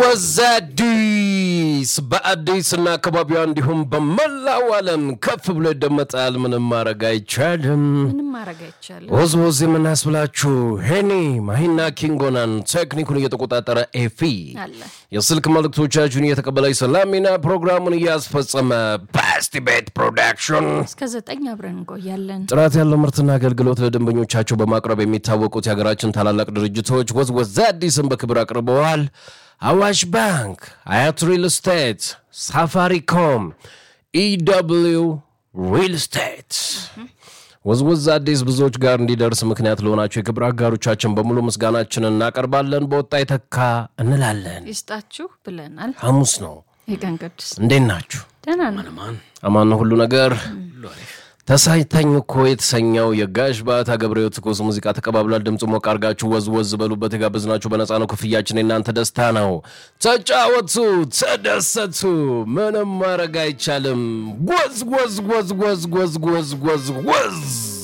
ወዝወዝ አዲስ በአዲስ እና አካባቢዋ እንዲሁም በመላው ዓለም ከፍ ብሎ ይደመጣል። ምንም ማድረግ አይቻልም። ምንም ማድረግ አይቻልም። ወዝወዝ የምናስብላችሁ ሄኒ ማሂና ኪንጎናን ቴክኒኩን እየተቆጣጠረ ኤፊ አለ የስልክ መልእክቶቻችሁን እየተቀበለች ሰላሚና ፕሮግራሙን እያስፈጸመ ባስቲ ቤት ፕሮዳክሽን እስከ ዘጠኝ አብረን እንቆያለን። ጥራት ያለው ምርትና አገልግሎት ለደንበኞቻቸው በማቅረብ የሚታወቁት የሀገራችን ታላላቅ ድርጅቶች ወዝወዝ አዲስን በክብር አቅርበዋል። አዋሽ ባንክ፣ አያት ሪል ስቴት፣ ሳፋሪኮም፣ ኢደብሊው ሪል ስቴት ወዝወዝ አዲስ ብዙዎች ጋር እንዲደርስ ምክንያት ለሆናቸው የክብር አጋሮቻችን በሙሉ ምስጋናችንን እናቀርባለን። በወጣ የተካ እንላለን። ይስጣችሁ ብለናል። ሐሙስ ነው። የቀን ቅዱስ እንዴት ናችሁ? ደህና ነው። አማን ነው ሁሉ ነገር። ተሳይታኝ እኮ የተሰኘው የጋሽ ባታ ገብረሕይወት ትኩስ ሙዚቃ ተቀባብሏል። ድምፁ ሞቅ አርጋችሁ ወዝ ወዝ በሉበት። የጋበዝናችሁ በነፃ ነው። ክፍያችን የእናንተ ደስታ ነው። ተጫወቱ፣ ተደሰቱ። ምንም ማድረግ አይቻልም። ጎዝ ጎዝ ጎዝ ጎዝ ጎዝ ጎዝ ጎዝ ጎዝ